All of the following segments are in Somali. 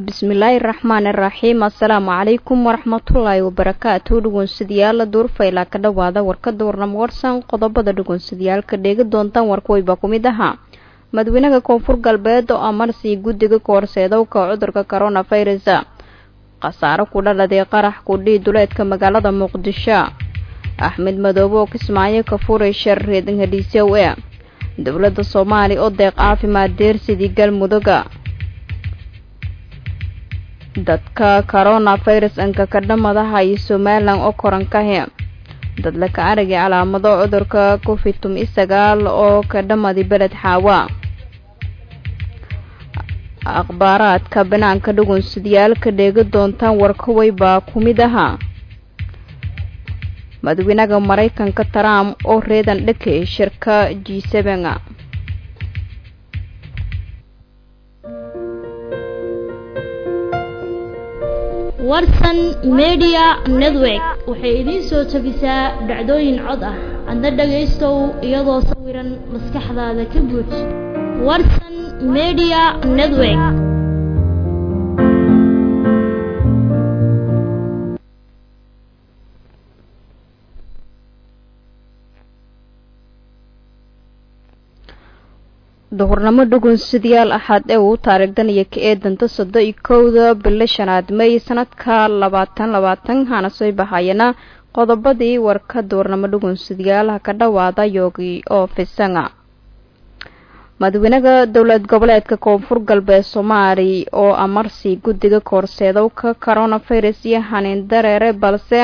bismillaahi raxmaani raxiim assalaamu calaykum waraxmatullaahi wabarakaatu dhugunsidayaal duurfayla ka dhowaada warkada warnamo warsan qodobada dhugunsidayaalka dheegi doontaan warkuwayba ku mid ahaa madaxweynaha koonfur galbeed oo amarsi guddiga kahorseedowka cudurka coronavirus khasaaro ku dhaladay qarax kudhii duleedka magaalada muqdisho axmed madoobe oo kismaayo ka furay shar reedan hadiisow e dowladda soomaaliya oo deeq caafimaad deersidii galmuduga dadka coronavirus anka kadhamadaha iyo somalilan oo korankahe dadla ka aragay calaamado cudurka covid tumi sagaal oo ka dhamadi beled xaawa akhbaaraadka banaanka dhugunsidayaalka dheegi doontaan warkaway baa ku mid ahaa madaxweynaha maraykanka trump oo reedan dhakay shirka g seben warsan media network waxay idiin soo tabisaa dhacdooyin cod ah adna dhagaystow iyadoo sawiran maskaxdaada ka buuj warsan media network duhurnamo dhugunsidayaal axaad ee uu taariikhdan iyo ka eedanta sodo iyo kowda bilo shanaad may sanadka labaatan labaatan hana soo bahayana qodobadii warka duhurnamo dhugunsidayaalaha ka dhawaada yoogi oo fisanga madaxweynaha dowlad goboleedka koonfur galbeed soomaali oo amarsi guddiga koorseedowka coronavirus iyo haniin dareere balse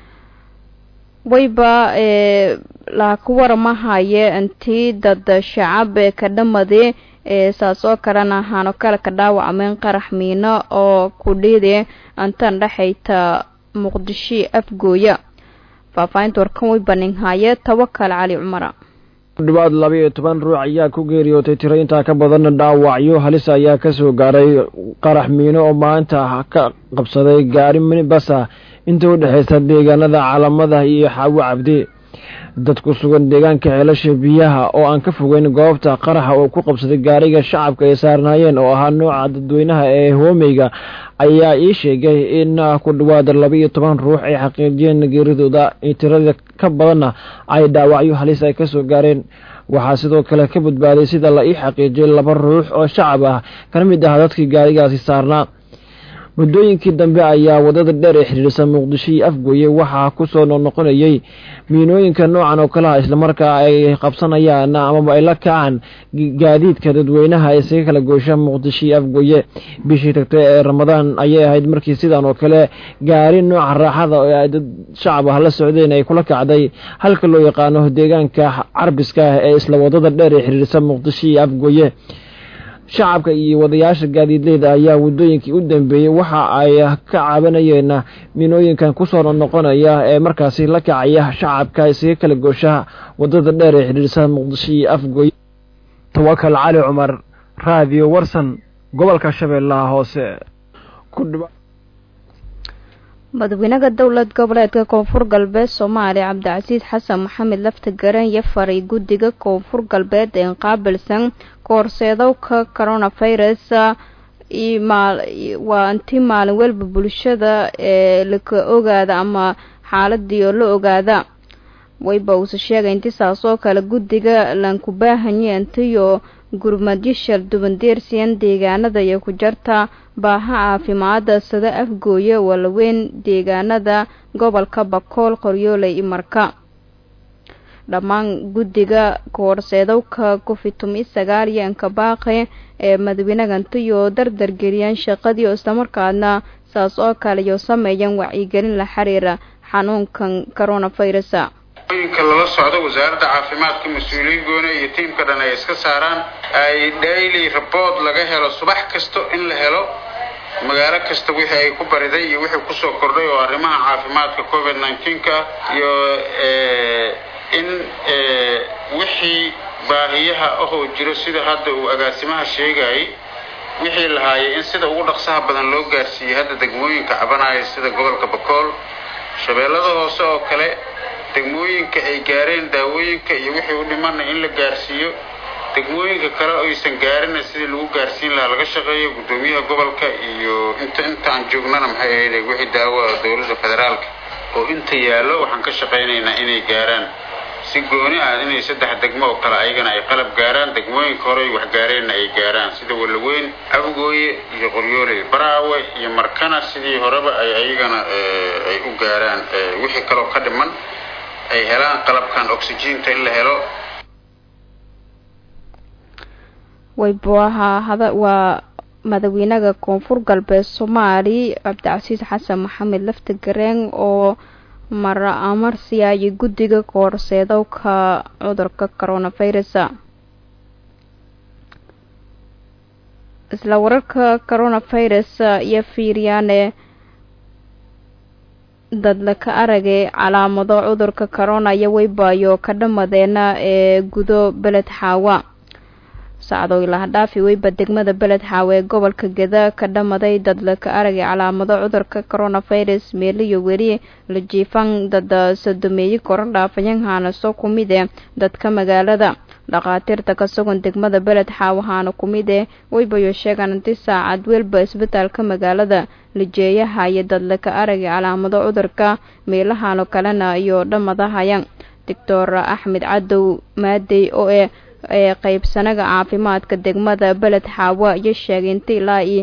wayba ee laku waramahaye intii dad shacab ee ka dhamade ee saas oo kalena hano kale ka dhaawacmeen qarax miino oo kudhiide intan dhexayta muqdisho afgooya faahfaahinta warkan way baninhaye tawakal cali cumara kudhawaad laba iyo toban ruux ayaa ku geeriyootay tiro intaa ka badan dhaawacyo halis ayaa kasoo gaaray qarax miino oo maanta ka qabsaday gaari minibasa inta u dhexeysa deegaanada calamada iyo xaawo cabdi dad ku sugan deegaanka ceelasha biyaha oo aan ka fogeyn goobta qaraxa oo ku qabsaday gaariga shacabka ay saarnaayeen oo ahaa nooca dadweynaha ee hoomeyga ayaa ii sheegay in ku dhawaada laba iyo toban ruux ay xaqiijiyeen geeridooda tirada ka badanna ay dhaawacyo halis ay kasoo gaareen waxaa sidoo kale ka badbaaday sida la ii xaqiijiyay laba ruux oo shacab ah kana mid ah dadkii gaarigaasi saarnaa muddooyinkii dambe ayaa wadada dheer ee xidhiirsan muqdisho iyo afgooye waxaa kusoo noqnoqonayay miinooyinka noocan oo kaleha islamarkaa ay qabsanayaan amaba ay la kacaan gaadiidka dadweynaha isaga kala goosha muqdisho iyo afgooye bishii tagtay ee ramadaan ayay ahayd markii sidan oo kale gaari nooca raaxada oo ay dad shacab ah la socdeen ay kula kacday halka loo yaqaano deegaanka carbiska ah ee isla wadada dheer ee xidhiirsan muqdisho iyo afgooye shacabka iyo wadayaasha gaadiidleyda ayaa waddooyinkii u dambeeyey waxa ay ka cabanayeen minooyinkan kusoo noqonaya ee markaasi la kacaya shacabka isaga kala gooshaha wadada dheer ee xidhiirsan muqdisho iyo afgooy tawakal cali cumar raadiyo warsan gobolka shabeellaha hoose madaxweynaha dowlad goboleedka koonfur galbeed soomaaliya cabdicasiis xasan maxamed laftigaran iyo faray guddiga koonfur galbeed ee qaabilsan koorseedowka coronavirus waa intii maalin walba bulshada ee laka ogaada ama xaaladii oo la ogaada wayba uuse sheegay inti saas oo kale guddiga lanku baahanye intiyo gurmadyo shalduban deersiyan deegaanada iyo ku jarta baaha caafimaada sida afgooye walaweyn deegaanada gobolka bakool qoryooley iyo marka dhammaan guddiga koorseedowka covid tumi sagaal iyo ankabaaqe ee madaxweynagantiyo dardargeliyaan shaqadii oo islamarkaadna saas oo kale iyo sameeyaan wacyigelin la xiriira xanuunkan coronavirus yinka lala socdo wasaaradda caafimaadka mas-uuliyiin goone iyo tiimka dhan ay iska saaraan ay daily report laga helo subax kasto in la helo magaalo kasta wixii ay ku bariday iyo wixii kusoo kordhay oo arrimaha caafimaadka covid nineteenka iyo in wixii baahiyaha ahoo jiro sida hadda uu agaasimaha sheegayay wixii lahaayay in sida ugu dhaqsaha badan loo gaarsiiyey hadda degmooyinka cabanaya sida gobolka bakool shabeellada hoose oo kale degmooyinka ay gaareen daawooyinka iyo wixii u dhimana in la gaarsiiyo degmooyinka kale aysan gaarina sidii lagu gaarsiin lahaa ha laga shaqeeyo guddoomiyaha gobolka iyo inta inta aan joognana maxay ahayd wixii daawo dowladda federaalka oo inta yaallo waxaan ka shaqaynaynaa inay gaaraan si gooni ah inay saddex degmo oo kale ayagana ay qalab gaaraan degmooyinka hore wax gaareenna ay gaaraan sida walaweyn abgooye iyo qoryooley baraawe iyo markana sidii horeba ay ayagana ay u gaaraan wixii kaloo ka dhiman ay helaan qalabkan oxygiinta in la helo waybuaha hada waa madaxweynaha koonfur galbeed soomaali cabdicasiis xasan maxamed lafti gareen oo mara amarsiyaayay guddiga koorseedowka cudurka coronavirus isla wararka coronavirus iyo fiiryaane dadla ka aragay calaamado cudurka corona iyo weybaayo ka dhamadeena ee gudo beled xaawa sacdow ilahadhaafi weyba degmada beled xaawe ee gobolka geda ka dhamaday dadla ka aragay calaamado cudurka coronavirus meeliyo weli la jiifan dad sodomeeyi koran dhaafayanhaana soo ku mid e dadka magaalada dhakhaatiirta ka sugan degmada beled xaawahaana ku mid e weybayo sheegaan inti saacad welba isbitaalka magaalada lijeeyaha iyo dadla ka aragay calaamado cudurka meelahaano kalena iyo dhamadahaya doctor axmed cadow maadey oo e ee qaybsanaga caafimaadka degmada beled xaawa iyo sheegay inta ilaa iyo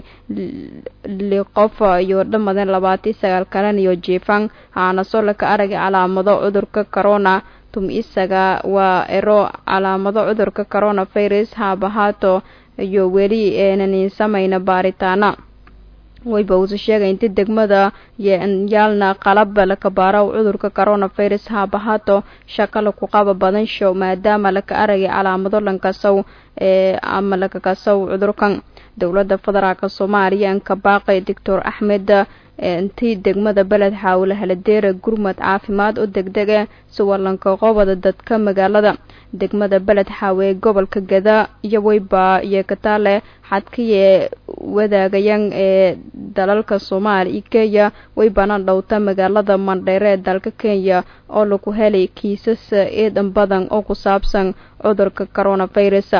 liqof iyo dhamadan labaatan sagaal kalan iyo jiifan haana soo laka aragay calaamado cudurka corona tum isaga waa ero calaamado cudurka coronavirus haabahaato iyo weli eenanin samayna baaritaana wayba uuse sheegay inti degmada yaalna qalaba lakabaaraw cudurka coronavirus haabahaato shaqo laku qaba badan show maadaama laka aragay calaamado lankasow ee ama lakakasow cudurkan dowladda federaalk soomaaliya anka baaqay doctor axmed intii degmada beled xaawle haladeera gurmad caafimaad u degdega siwalanka qobada dadka magaalada degmada beled xaawe ee gobolka gada iyo weyba iyo kataale xadkiye wadaagayan ee dalalka soomaaliya iyo kenya weybana dhowta magaalada mandheere ee dalka kenya oo lagu helay kiisas eedan badan oo ku saabsan cudurka coronavirus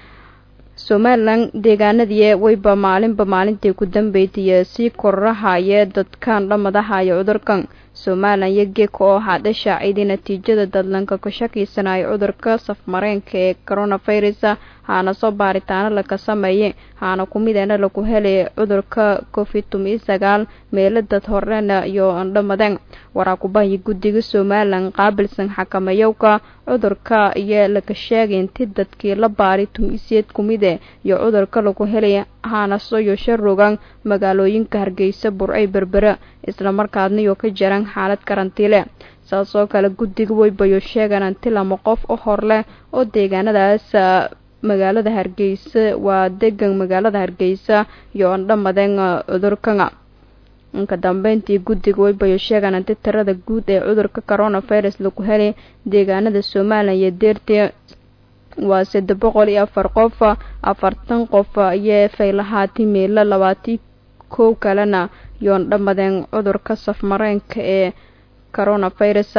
somalilan deegaanadii weyba maalinba maalintii ku dambeysay sii kororahaya dadkan dhamadahaya cudurkan somalilan iyo geeka oo hadhasha ciiday natiijada dadlanka ka shakiysanayo cudurka safmareenka ee coronavirus haana soo baaritaano laka sameeyay haana kumidena laku helay cudurka covid tumi sagaal meelo dad horena iyo dhamadeen waraakubahiyo guddiga somalilan qaabilsan xakamayowka cudurka iyo laka sheegay inti dadkii la baari tumiseed kumide iyo cudurka lagu helay haana soyo sharogan magaalooyinka hargeysa burcay berbera islamarkaadna iyo ka jaran xaalad karantiile saas oo kale guddiga weybayo sheegan inti lama qof u hor leh oo deegaanadaas magaalada hargeysa waa degan magaalada hargeysa iyo andhamadeen cudurkana inka dambeyntii guddiga weybayo sheegan inti tirada guud ee cudurka coronavirus lagu helay deegaanada somalilan iyo deertii waa saddex boqol iyo afar qof afartan qof iyo faylahaati meelo labaati kow kalena yoon dhamadeen cudurka safmareenka ee coronavirus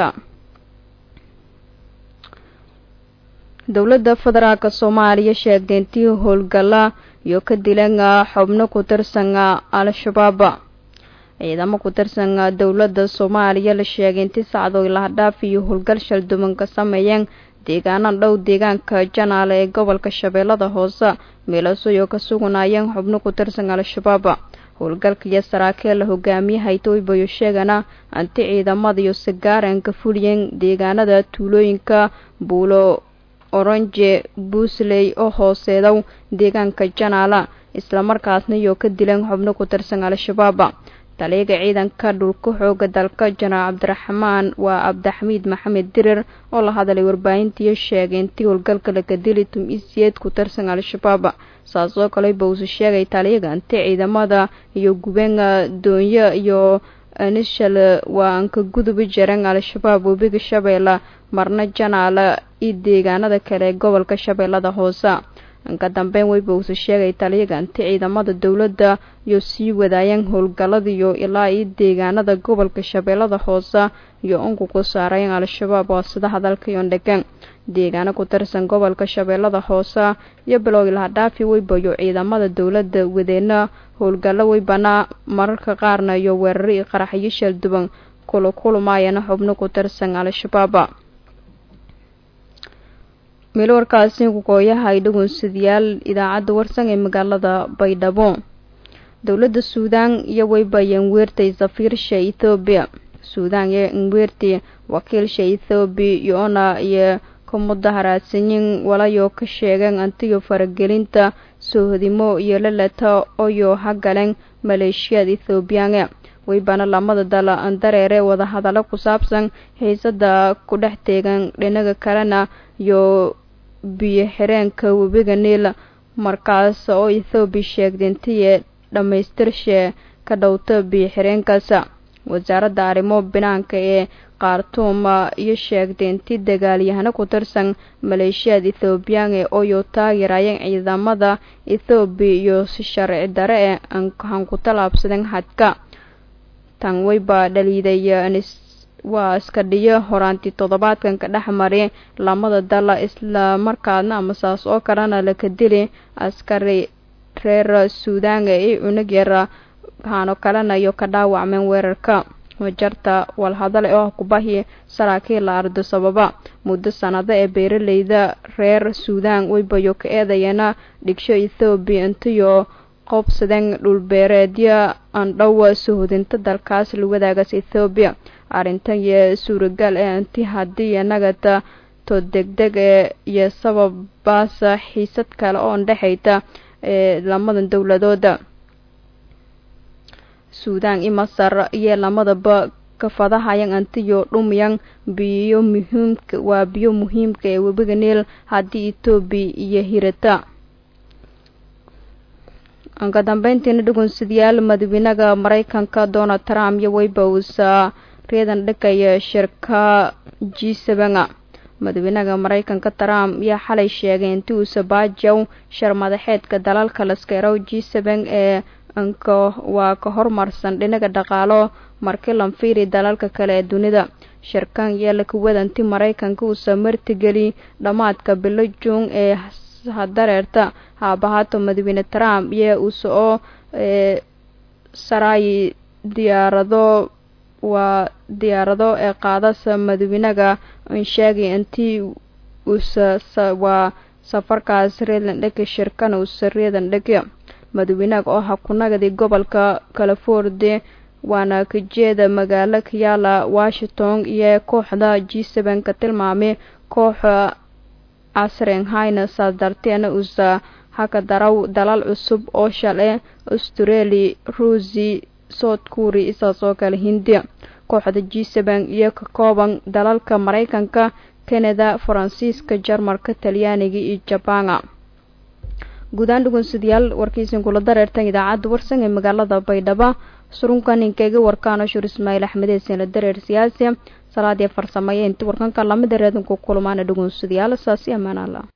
dowladda federaalk soomaaliya sheegtay intii howlgala iyo ka dilan xubno ku tirsan al-shabaab ciidamo ku tirsan dowladda soomaaliya la sheegay intii sacdoy lahadhaaf iyo howlgal shalduban ka sameeyeen deegaana dhow deegaanka janaale ee gobolka shabeellada hoose meelasoyo ka suganayeen xubno ku tirsan al-shabaab howlgalka iyo saraakiil la hogaamiyaha itoobiyo sheegana anti ciidamada iyo sigaaran ka fuliyeen deegaanada tuulooyinka buulo orange buusley oo hooseedow deegaanka janaala islamarkaasna iyo ka dileen xubno ku tirsan al-shabaab taliyaga ciidanka dhulka xooga dalka jenaraal cabdiraxmaan waa cabdixamiid maxamed dirir oo la hadlay warbaahintiiyo sheegay intii howlgalka laka dili tum-isiyeed ku tirsan al-shabaab saas oo kale bawse sheegay taliyaga inti ciidamada iyo gubeenga doonyo iyo nishal waa anka gudubi jareen al-shabaab webiga shabeelle marna janaala iyo deegaanada kale ee gobolka shabeellada hoose inka dambeyn weybawse sheegay taliyaga inti ciidamada dowladda iyo sii wadaayeen howlgaladiyo ilaa iyo deegaanada gobolka shabeellada hoose iyo unku ku saarayeen al-shabaab oo sida hadalka iyo dhegeen deegaano ku tirsan gobolka shabeellada hoose iyo bilowgii lahadhaafi weybayo ciidamada dowladda wadeena howlgallo weybana mararka qaarna iyo weeraro iyo qaraxyo shalduban kula kulmaayana xubno ku tirsan al-shabaab meel warkaasi kukooyaha ay dhagoonsadayaal idaacadda warsan ee magaalada baydhabo dowladda suudaan iyo weybayo nweertay safiirsha ethoobiya suudaan iyo nweerti wakiilsha ethoobiya iyo-ona iyo ka mudaharaadsanyin walayo ka sheegeen antiyo faragelinta soohodimo iyo lalata oyo hagaleen maleeshiyaad ethoobiyaange weybana lamada dal dareere wadahadallo ku saabsan xiisada ku dhex teegan dhinaga kalena iyo biyo xireenka webiga niil markaas oo ethoobiya sheegtay intiye dhammaystirshe ka dhowta biyo xireenkaas wasaaradda arrimo binaanka ee khartuuma iyo sheegtay inti dagaalyahano ku tirsan maleeshiyaad ethoobiyaange ooyo taageerayeen ciidamada ethoobiya iyo si sharci dare ee han ku tallaabsadeen xadka tan weyba dhaliiday waa iska dhiyo horaantii toddobaadkan ka dhex mari lamada dala isla markaadna ama saas oo kalena laka dili askari reer suudaanga iyo cunug yara haano kalena iyo ka dhaawacmeen weerarka wajarta walhadale oo kubahi saraakiil la ardo sababa muddo sanado ee beeraleyda reer suudaan weybayo ka eedayeena dhigsho ethoobiya intiyo qoobsadeen dhulbeereedyo andhowa suhudinta dalkaas la wadaagas ethoobiya arrintan iyo suuragal ee inti haddii inagata to degdeg ee iyo sababaasa xiisad kale oo ndhexayta ee lamadan dowladooda suudaan iyo masar iyo lamadaba kafadahayan antiyo dhumayan biyo muhiimka waa biyo muhiimka ee webiga niil haddii etoobiya iyo hirata ka dambeyntiina dhugunsadayaal madaxweynaha mareykanka donald trump iyo weyba uusa reedan dhigaya shirka g sevena madaxweynaha mareykanka trump ayaa xalay sheegay intii uusa baajow shir madaxeedka dalalka laskerow g seven ee nka waa ka hormarsan dhinaga dhaqaalo markii lanfiiri dalalka kale ee dunida shirkan iyo lakuwadanti mareykanka uusa martigeli dhammaadka bilo juun ee hadareerta haabahaato madaxweyne trump iyo uusa oo saraayi diyaarado waa diyaarado ee qaadasa madaxweynaga n sheegay intii uusa waa safarkaas reedlandhega shirkana uusa reedandhega madaxweynaha oo ha ku nagadi gobolka california waana kajeeda magaalo kayaala washington iyo kooxda g seven ka tilmaamay kooxa casrenhayna saas darteena uusa haka daraw dalal cusub oo shale australia ruusi south korea isaas oo kale hindiya kooxda g seven iyo ka kooban dalalka mareykanka canada faransiiska jarmalka talyaaniga iyo jabana guudaan dhugunsadayaal warkiisin kula dareertan idaacadda warsan ee magaalada baydhabo surunkan inkaga warkaano shur ismaaciil axmedeedsin la dareer siyaasi salaadii farsameeye inti warkanka lamida reedanku kulmaana dhugunsadayaal saasi amaan allah